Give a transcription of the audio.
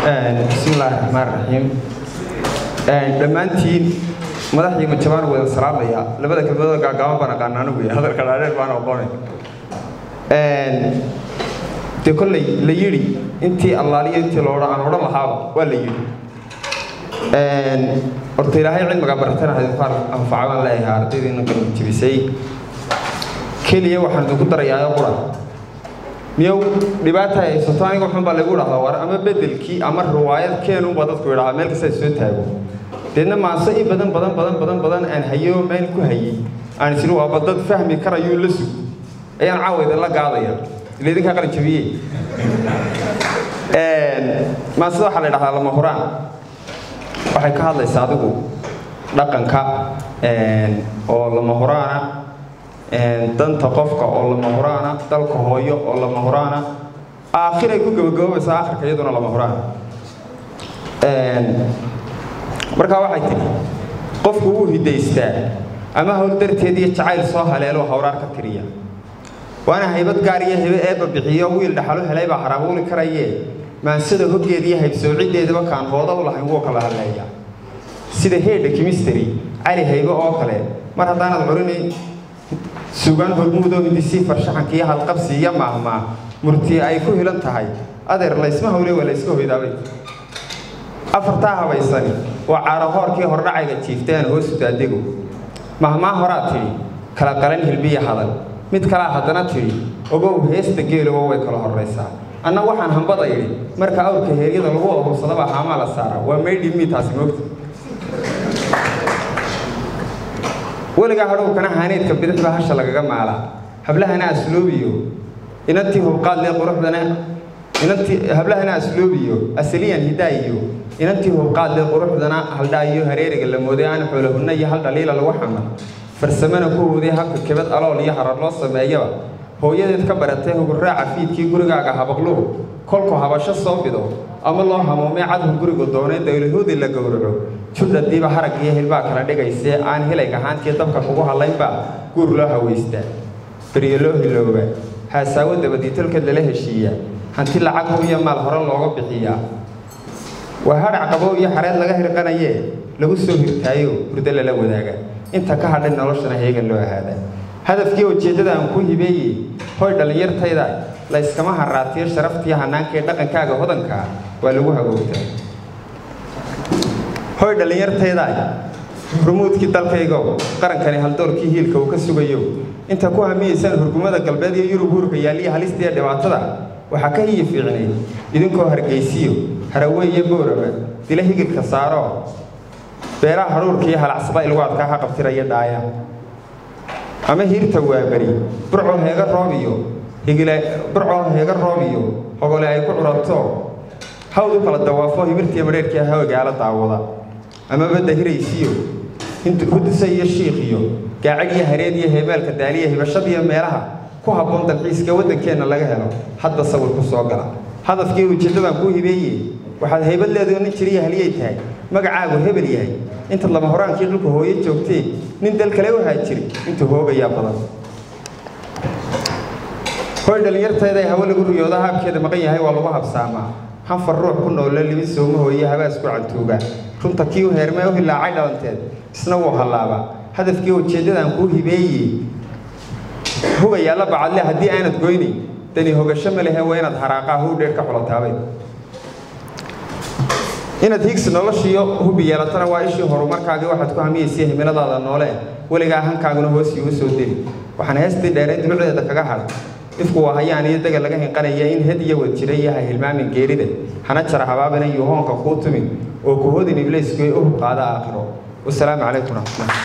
bismillaahi raxmaan raxiim dhammaantiin madaxdii majabaan wada salaamaya labada kelmadooda gaagaaban baan aqaan anigu iyo hadalka dhaadheer baan oqonay dee kolley la yidhi intii allaaliyo intii loodha aan odhan lahaaba waa la yidhi horta ilaahay cilmiga baratana hadinfaar anfaca baan leeyahay ardaydiina qalbi jebisay keliya waxaan idinku darayaa qura miyow dhibaata haysato aniga waxun baa lagu dhahdaa war ama bedelkii ama riwaayad keenunbaa dadku idhahaa meel kasta soo taago deedna maase i badan badan badan badan badan aan hayo meel ku hayay aan isiri waaba dad fahmi karayuu la sug ayaan caawayda la gaadaya ila idinkaa qalin jabiye maasida waxaa la idhahdaa lama huraan waxay ka hadlaysaa adigu dhaqanka oo lama huraana danta qofka oo lama huraana dalka hooyo oo lama huraana aakhiray ku gabagaboobaysaa akhirka iyaduna lama huraana markaa waxay tidhi qofku wuu hidaystaa ama howl darteed iyo jacayl soo haleelo hawraar ka tiriya waana haybad gaar iyo hebe eebba bixiyo wiil dhaxalu helay baa harabuuli karayee maansada hoggeeda iyo haybsoocideedaba kaan hooda u lahayn wuu kala hadleeya sida heedha kimisteri cali haybe oo kale mar haddaanad curinay sugaan hormuudoo hindisii farshaxanka iyo halqabsi iyo maahmaa murti ay ku hilan tahay adeer laysma hawle waa layska hoydaabay afartaa habaysani waa caarahoorkii hordhacayga jiiftay aan hoosu daadego mahmaa horaa tidhi kala qalan hilbiya hadal mid kalaa haddana tidhi ogow heesta geelogo way kala horraysaa anna waxaan hambada idhi marka awrka heeryada lagu ahuursadaba haamaa la saara waa maydhimii taasi moogta weligaa hadhowkana haaneedka bidixba hasha lagaga maalaa hablahana asloobiyo inantii hubqaadlee quruxdana inantii hablahana asloobiyo asaliyan hidaayiyo inantii hubqaadlee quruxdana haldhaayo hareeriga la mooday aan xoolahunna iyo hal dhaliila lagu xaman farsamana ku hooday habka kebad alool iyo harar loo sameeyaba hooyadeed ka baratay hugurraaca fiidkii gurigaaga habaqluhu kolku habasho soo bido ama loo hamuumay cadhu guriga doonay dawlahoodii la gowraco judhadiiba harag iyo hilbaa kala dhigaysee aan hilayg ahaantii dabka kugu hadlaynbaa guur loo hawaystaa beryo loo hilooba haasaawo dabadiitolkeed lala heshiiyaa hanti lacag iyo maal hore looga bixiyaa waa hadhac qabow iyo xareed laga hirqanayee lagu soo hirtaayo hurdo lala wadaaga inta ka hadhay noloshana heegan loo ahaadaa hadafkii ujeeddada aan ku hibeeyey hoy dhallinyartayda layskama haraatiyo sharaftii hanaankaee dhaqankaaga hodankaa waa lagu hagoogtaa hoy dhallinyartayda rumuudkii dalkaygo qarankani haldoorkii hiilka uu ka sugayo inta ku hamiyaysaan hurgumada galbeed iyo yurub huurka yaalliya halista iyo dhibaatada waxaa ka hiyi fiicnayd idinkoo hargaysiyo haraweeye booraba dila higilka saaro beeraha hadhuurka iyo halacsada ilgu adkaa ha qabtiraya dhaaya ama hiirta waaberi burcoo heega roob iyo higile burcoo heega roob iyo hogole ay ku curato hawd u kala dawaafo himirtiiyo madheerkii hawagaala daawada ama badda hiraysiyo hudisa iyo shiikh iyo gaacag iyo hareed iyo heebaalka daaliya hibashadiiyo meelaha ku habboon dalxiiska waddankeenna laga helo hadda sawir ku soo gala hadafkii ujeeddadaan kuu hibeeye waxaad haybad leedaho nin jiriya haliyay tahay magacaagu hebel yahay intaad lama horaankii dhulka hooyo joogtee nin dal kale u haajiri intuu hoogayaa badan hoy dhallinyartayda hawo lagu riyooda haabkeeda maqan yahay waa lagu habsaamaa hanfar ruux ku noolla libin sooma hooye habaas ku cantuuga runta kii u heermee u hilaacay dhalanteed isna wuu hallaabaa hadafkii ujeeddadaan kuu hibeeyey hugayaa la bacadle haddii aanad goynayn dani hogasho ma lehe waa inaad haraaqaa huu dheer ka xulataabay inaad higsi noloshiiyo hubi yeelatana waa ishii horumarkaagii waxaad ku hamiyaysay himiladaada noole weligaa hankaaguna hoos iigu soo deli waxaan heestii dheereen dulucdeeda kaga hadhay ifku waa hayaan iyo dega laga hinqanaya in had iyo wad jira iyo ha hilmaamin geerida hana jara habaabina iyo hoonka kuu tumin oo ku hodin ibliisku ee u hub qaada aakhiro wasalaamu calaykum raxmatullah